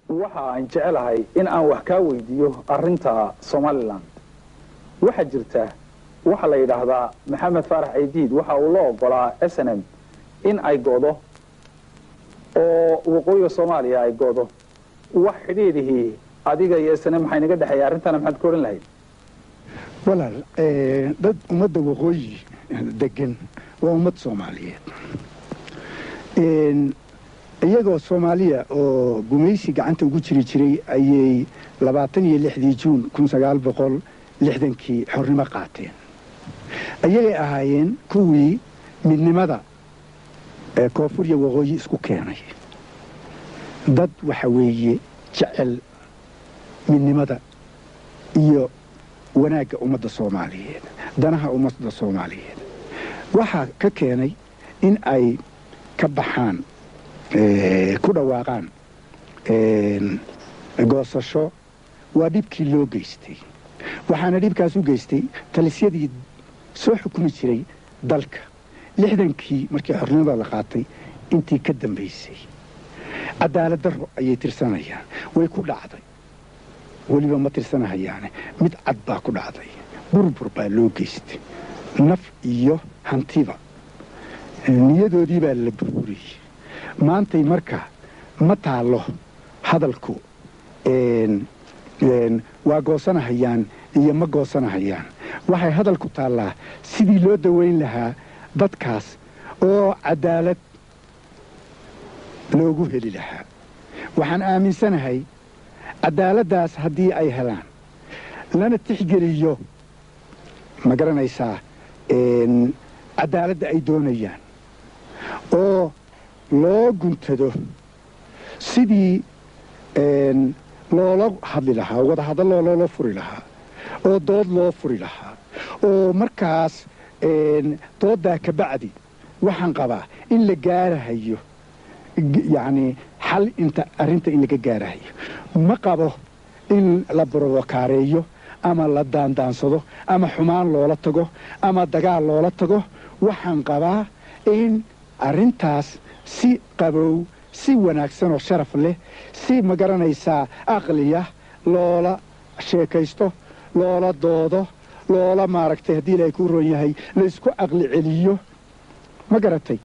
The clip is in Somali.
waxa aan jecelahay in aan wax kaa weydiiyo arinta somalilan waxaa jirta waxaa la yidhaahdaa maxamed faarax ciidiid waxa uu la ogolaa s n m in ay go'do oo waqooyiga soomaaliya ay go'do wax xidhiidhihii adiga iyo s n m maxay naga dhexeeya arrintana maxaad ka odhan lahayd walaal dad ummadda waqooyi degan waa ummad soomaaliyeed iyagoo soomaaliya oo gumaysi gacanta ugu jiri jiray ayay labaatan iyo lixdii juun kun sagaal boqol lixdankii xornimo qaateen ayagay ahaayeen kuwii midnimada ee koonfuriya waqooyi isku keenay dad waxa weeye jecel midnimada iyo wanaagga ummadda soomaaliyeed danaha ummadda soomaaliyeed waxaa ka keenay in ay ka baxaan ku dhawaaqaan goosasho waa dhibkii loo geystay waxaana dhibkaas u geystay talisyadii soo xukumi jiray dalka lixdankii markii xornimada la qaatay intii ka dambaysay cadaalad darro ayay tirsanayaan way ku dhacday weliba ma tirsanahayaane mid cad baa ku dhacday burbur baa loo geystay naf iyo hantiba niyadoodii baa la burburiyey maantay marka ma taallo hadalku waa goosanahayaan iyo ma goosanahayaan waxay hadalku taallaa sidii loo dawayn lahaa dadkaas oo cadaalad loogu heli lahaa waxaan aaminsanahay cadaaladdaas haddii ay helaan lana tixgeliyo ma garanaysaa cadaaladda ay doonayaan oo loo guntado sidii loola hadli lahaa wadahadalloo loola furi lahaa oo dood loo furi lahaa oo markaas dooddaa ka bacdi waxaan qabaa in la gaarahayo yacnii xal inta arrinta in laga gaarahayo ma qabo in la borobokaareeyo ama la daandaansado ama xumaan loola tago ama dagaal loola tago waxaan qabaa in arrintaas si qabow si wanaagsan oo sharaf leh si ma garanaysaa aqliya loola sheekaysto loola doodo loola maaragtay haddii ilaahay kuu roon yahay laysku aqli celiyo ma garatay